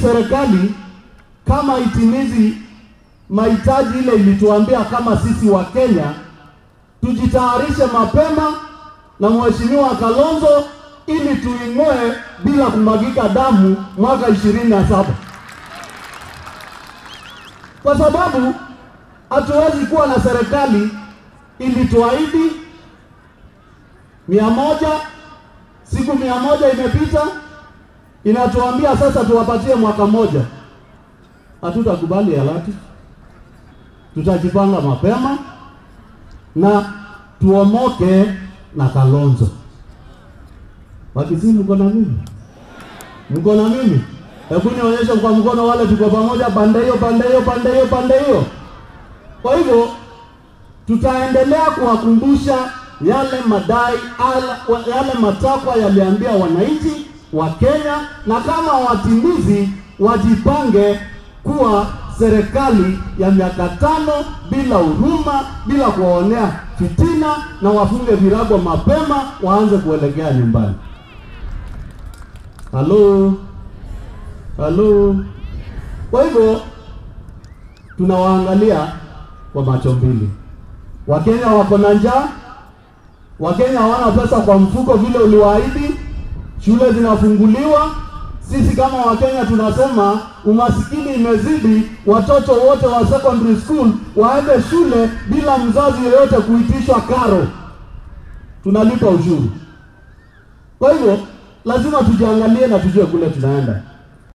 serikali kama itimizi mahitaji ile ilituambia kama sisi wa Kenya tujitayarishe mapema na Mheshimiwa Kalonzo ili tuing'oe bila kumwagika damu mwaka ishirini na saba kwa sababu hatuwezi kuwa na serikali ilituahidi mia moja siku mia moja imepita, inatuambia sasa tuwapatie mwaka mmoja. Hatutakubali halati, tutajipanga mapema na tuomoke na Kalonzo. Wakisii, mko na mimi? Mko na mimi? Hebu nionyeshe kwa mkono wale tuko pamoja, pande hiyo, pande hiyo, pande hiyo, pande hiyo. Kwa hivyo tutaendelea kuwakumbusha yale madai ala, yale matakwa yaliambia wananchi wa Kenya, na kama watimizi wajipange kuwa serikali ya miaka tano bila huruma, bila kuwaonea fitina, na wafunge virago mapema, waanze kuelekea nyumbani. Halo, halo. Kwa hivyo tunawaangalia kwa macho mbili. Wakenya wako na njaa, Wakenya hawana pesa kwa mfuko vile uliwaahidi, shule zinafunguliwa. Sisi kama Wakenya tunasema umasikini imezidi, watoto wote wa secondary school waende shule bila mzazi yeyote kuitishwa karo, tunalipa ushuru. Kwa hivyo lazima tujiangalie na tujue kule tunaenda.